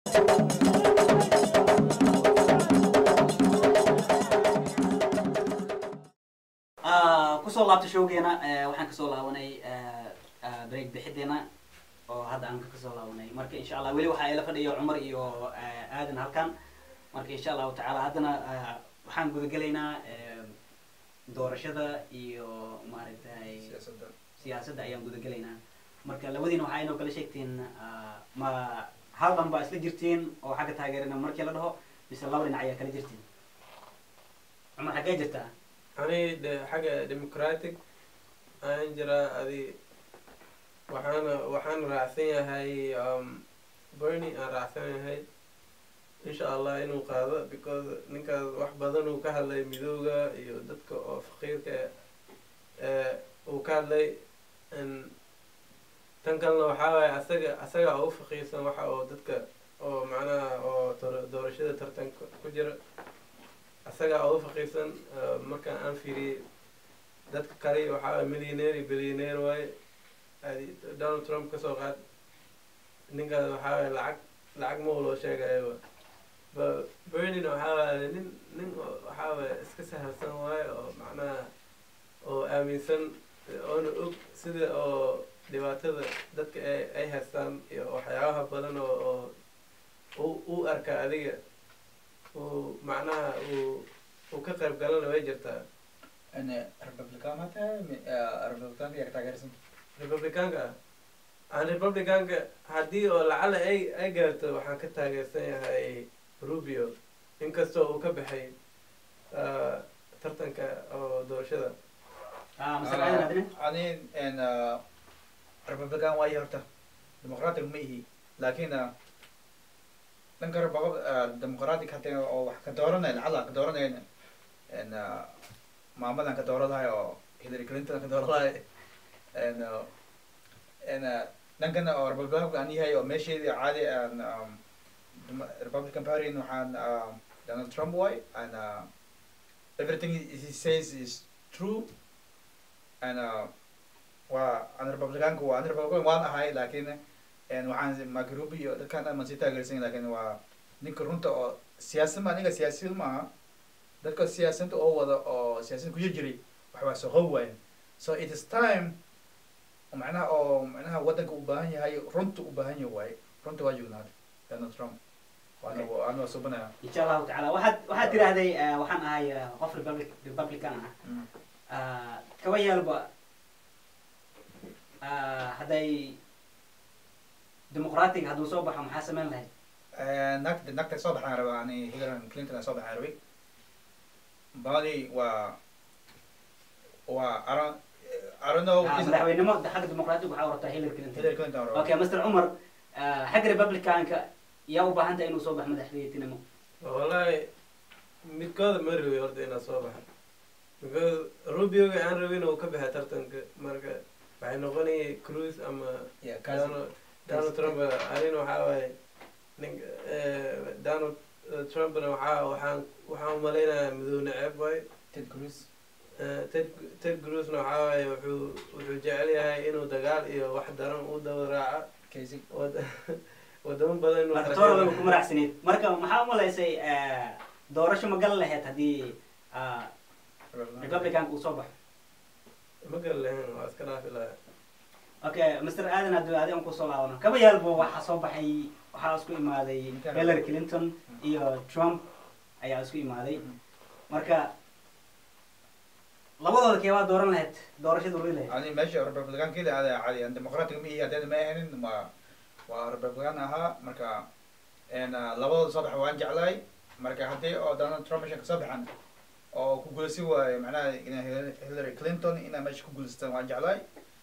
kusoo laabta showgeena waxaan kasoo laabanay break bixideena oo hadda aan kasoo laabanay marka insha allah weli waxaa ila fadhiya cumar iyo aadan halkan marka insha allahu tacaala haddana waxaan gudagelaynaa doorashada iyo maaragtay siyaasadda ayaan gudagelaynaa marka labadiina waxaa inoo kala sheegtiin ma hal dhan baa isla jirtiin oo xagga taageerina markii la dhaho mise laba dhinac ayaa kala jirtiin cumar xaggee jirtaa ani de xagga democratic ayaan jiraa adi waxaana waxaan raacsan yahay berny aan raacsan yahay insha allah inuu qaado because ninkaas wax badan uu ka hadlay midooda iyo dadka oo faqiirka uu ka hadlay tan kalena waxaa waaye asaga asaga ugu faqiirsan waxa oo dadka oo macnaha oo doorashada tartanka ku jira asagaa ugu faqiirsan markaan aan fiiriyey dadka kale waxaa waay millionaire iyo billionaire waaye adi donald trump kasoo qaad ninkaas waxaa waay lacag lacag ma loo sheegayo ba bernina waxaa waaye nin nin waxaa waay iska sahalsan waaye oo macnaha oo aaminsan oona og sida oo dhibaatada dadka ay ay haystaan iyo waxyaabaha badan oo oo u arka adiga uu macnaha uu uu ka qayb galana way jirtaa republican ma tahay republicanka yaa ka taageersan republicaanka ah aan republicaanka haddii oo lacala ay ay gaarto waxaan ka taageersan yahay rubio inkastoo uu ka baxay tartanka oo doorashada ani republican waayo horta democratic ma ihi lakin dhanka democratic hata oo wax ka dooranay lacala ka dooranayna maamadan ka dooran lahay oo hillary clinton ka dooran lahay dhankan oo republicanka aan yahay oo meesheedii caadi republican party waxaan donald trump way and everything he says is true and waa an republicanka waa an republican waan ahay lakin waxaan macrubi iyo dadkan aman sii taageersan lakin waa ninka runta oo siyaasad ma ninka siyaasiyad maaha dadka siyaasadda oo wada oo siyaasad ku jir jiray waxbaa soqob waayan so it is time macnaha oo macnaha waddanka u baahan yahay runta u baahan yahay waaye runta waa joognaada donald trump waana waana subanaya insha allahu tacaala waxaad waxaad tiraahday waxaan ahay qof republic republican ah kaba yaalba hadday dimuqraatiga hadduu soo baxo maxaa sameyn lahayd nagta nagta soo baxaan raba ani hillary clinton soo baxaan rabay badi waa waa aron I don't know madaxweynimo xagga dimuqraatiga waxaa rabtaa hillary clinton hillary clinton raba okay mr cumar xagga republicanka yaa u baahan tahay inuu soo baxo madaxweynetinimo wallahi midkooda ma rabi horta inaa soo baxa because rubioga aan rabin uu ka baxay tartanka marka waxay noqonayay cruise ama yeah cousin donald donald trump arin waxaa waaye nin donald trumpna waxaa waxaan waxaan umalaynayaa madow neceb waaye ted cruz ted ted cruzna waxaa waaye wuxuu wuxuu jecel yahay inuu dagaal iyo wax daran u daba raaca casey wad wadamo badan inuu marka xareeyo. toorada ku maracsanayd marka maxaa umalaysay doorasho ma gal lahayd haddii republicanka uu soo baxo ma gal lahayn waa iska dhaafi lahaa okay mr aadan hadduu adi aan kusoo laabano kaba yaalbo waxaa soo baxay waxaa isku imaaday hillary clinton iyo trump ayaa isku imaaday marka labadooda kee waa dooran lahayd doorashada weli lahayd ani meesha republicankii ada cadi an democratic ma ihi haddeen ma ahanin ma waa republican ahaa marka labadooda soo baxa waan jeclahay marka haddii oo donald trump meesha kasoo baxan oo ku guuleysi waayo macnaha ina hillary clinton inaa meesha ku guuleystaan waan jeclahay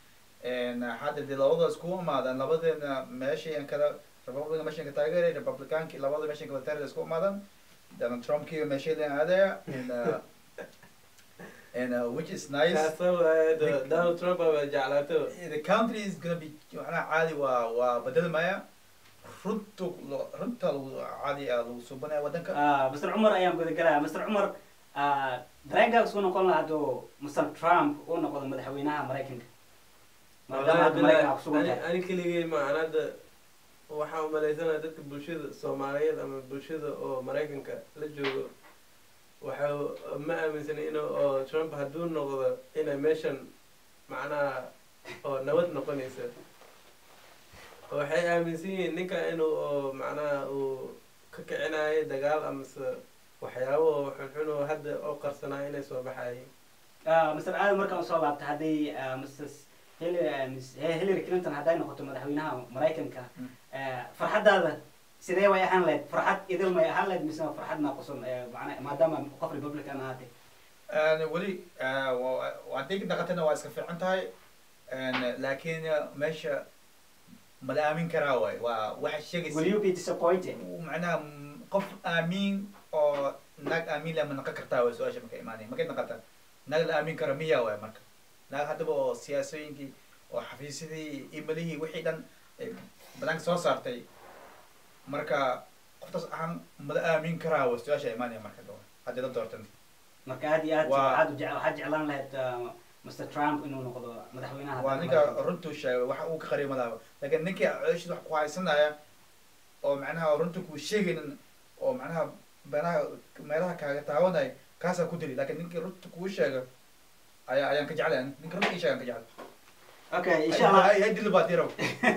hadda dee labadooda iskugu imaadaan labadeena meeshay kala republican meeshan ka taageeray republicanki labada meeshan kala taageeray isku imaadaan donald trump kii meeshay leen aadaya and uh, and uh, which is nice kaasoo waaye do- donald trump aba jeclaato the country is gonna be macnaha caadi waa waa bedelmaya runta lo- runta lagu caadi ah lagu subanaya waddanka mr cumar ayaan gudagalaya mr cumar dareenkaa isku noqon lahaa hadduu mr trump uu noqdo madaxweynaha maraykanka maadaama hadda maraykan aa kusugan ani tahay ani keligay ma aan hadda waxaan umalaysanaya dadka bulshada soomaaliyeed ama bulshada oo maraykanka la joogo waxa ma aaminsana in oo trump hadduu noqdo inay meeshan macnaha oo nabad noqonaysa waxay aaminsan yihiin ninka inuu oo macnaha uu ka kicinayo dagaal amase waxyaabo oo xunxun oo hadda oo qarsanayo inay soo baxayeen mr aadan markaan usoo laabta hadday mrs hillary clinton hadday noqoto madaxweynaha maraykanka Mm. farxaddaada sidee way ahaan lahayd farxad idil may ahaan lahayd mise farxad naaqusan mana maadaama qof republican ahaatay And weli uh, wa- waa deg dhaqatana waa iska fiican tahay And, laakiin uh, meesha mala aamin karaa waay waa waxa sheegaysa will you be disappointed macnaha mm, qof aamiin oo naag aamiin leh ma noqon kartaa way su-aasha marka imaanay markay noqota naag la aamin karo miya waay marka naag haddaba oo siyaasooyinkii oo xafiisyadii imalihii wixii dhan ay banaanka soo saartay marka qoftaas ahaan mala aamin karaa way su-aasha imaanaya marka daba haddii la doortan marka aad iyo aad Waa- waxaad u jec- waxaad jeclaan lahayd uh, mr trump inuu noqdo madaxweynaha waa dalka ninka Maraykanka. runtuu sheegay waxa uu ka qariyo malaaba laakiin ninkii cooshid wax ku haysanaya oo macnaha runta kuu sheegaynin oo macnaha meelaha meelaha kaaga taawanaya kaasaa ku diri laakiin ninkii runta kuu sheega ayaa ayaan ka jeclay ani. ninka runta ii sheegan ka jeclay okay insha allah hay dili baa diraw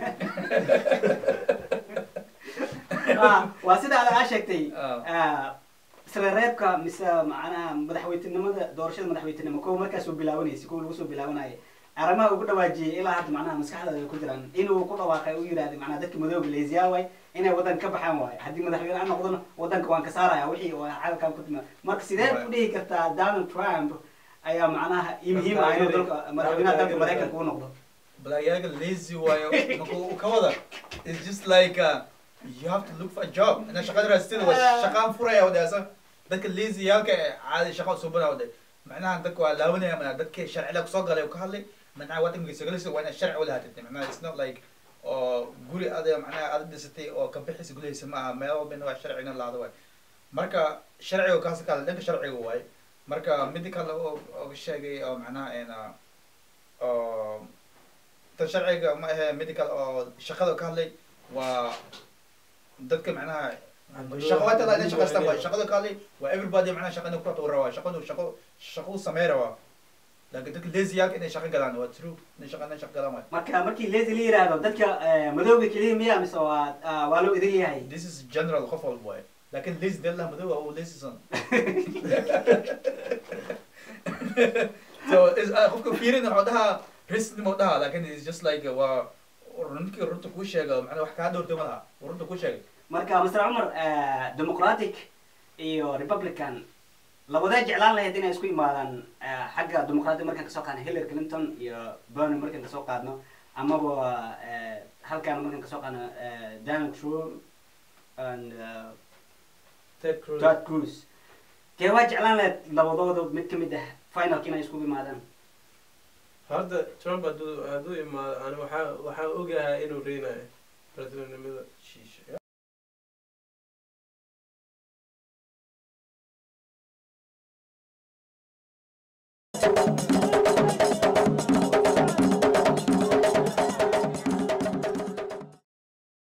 Ah, waa sida aad aa sheegtay Ah. ah, isla reebka mise macnaha madaxweytenimada doorashada madaxweytenimo kow markaas uu bilaabanaysa kow lagu soo bilaabanaya arrimaha ugu dhawaajiyay ilaa hadda macnaha maskaxdaada ay ku jiraan inuu ku dhawaaqay u yidhahday macnaha dadka madooga leesiyaa waay inay wadanka ka baxaan waayo haddii madaxweyne aan noqdona wadanka waan ka saaraya wixii oo calalkan ku timaa marka sidee ku dhihi kartaa donald trump ayaa macnaha ii muhiim ah inuu dalka madaxweynaha dalka maraykanka u noqdo balaayaga lazy waayo marka uu ka wada it's just like uh, you have to look for a job ina shaqada raastada waa shaqaan furaya wadaasa dadka lazy yaalka ee caadi shaqo suubana waday macnaha dadka waa laawanaya mana dadka sharcila kusoo galay oo ka hadlay macnaha wadanka sagalisa waa inaad sharci ulahaatid macnaha it's not like oo guri ada macnaha aada dhisatay oo ka bixisa gulahaysa ma aha meel walbana waa sharci ina laado waay marka sharciga kaas ka hadlay dhanka sharciga waay marka midi kale oo oo sheegay oo macnaha ena oo tan sharciga ma ahe medical oo shaqada ka hadlay waa dadka macnaha shaqo hata la shaqaystaan waa shaqada ka hadlay waa everybody macnaha shaqada ku wata rabaa shaqadu shaqo shaqo samee rabaa laakiin dadka lazy yaalka inay shaqo galaan waa true inay shaqo inay shaqo galaan waay marka markii lazy la yiraahdo dadka eh, madooga keliya miya mise waa ah, waa loo idin yahay this is general qof walba waay laakiin lazy dee lah madow oo lazy son so is uh, qofka fiirin wuxuu dhahaa risnimo dhahaa laakiin is just like waa ninkii runta kuu sheega macnaha wax kaa dhowrtay ma laha uu runta kuu sheegay marka mr cumar eh, democratic iyo republican labadaa jeclaan lahayd inay isku imaadaan eh, xagga democratic markaan kasoo qaadno hillary clinton iyo bernie markaan kasoo qaadno amaba eh, halkaan markaan kasoo qaadno eh, donald trump and eh, ted cruz Ted Cruz. Dee waa jeclaan lahayd labadooda mid ka mid ah finalka inay iskugu imaadaan. horta trump hadduu hadduu imaado ani waxaa waxaan ogahay inuu reynayo presidentnimada Sheesh.